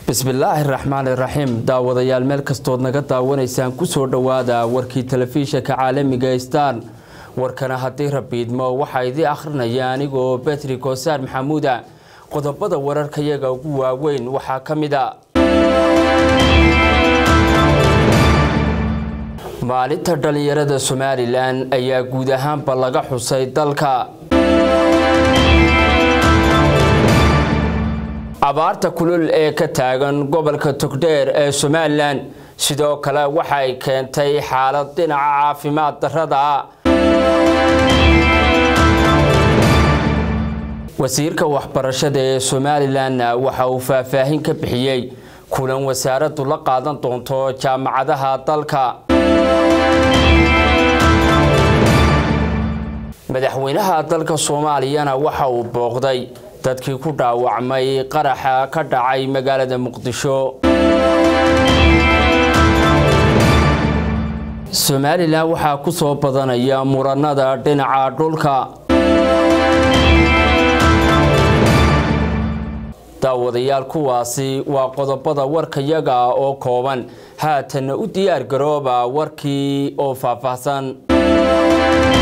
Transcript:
bismillaahi raxmaani raxiim daawadayaal meel kastood naga daawanaysaan kusoo dhowaada warkii telefishinka caalamiga star warkana haddii rabiidmo waxaa idii akhrinaya anigoo betri koosaar maxamuuda qodobada wararkayaga ugu waaweyn waxaa ka mid a maalinta dhallinyarada somalilan ayaa guud ahaanba laga xusay dalka abaarta kulul ee ka taagan gobolka togdheer ee somalilan sidoo kale waxay keentay xaalad dhinaca caafimaad darrada wasiirka waxbarashada ee somalilan waxa uu faahfaahin ka bixiyey kulan wasaaraddu la qaadan doonto jaamacadaha dalka madaxweynaha dalka soomaaliyana waxa uu booqday dadkii ku dhaawacmay qaraxa ka dhacay magaalada muqdisho somalilan waxaa ku soo badanaya muranada dhinaca dhulka daawadayaal kuwaasi waa qodobada warkayaga oo kooban haatanna u diyaar garooba warkii oo faahfaahsan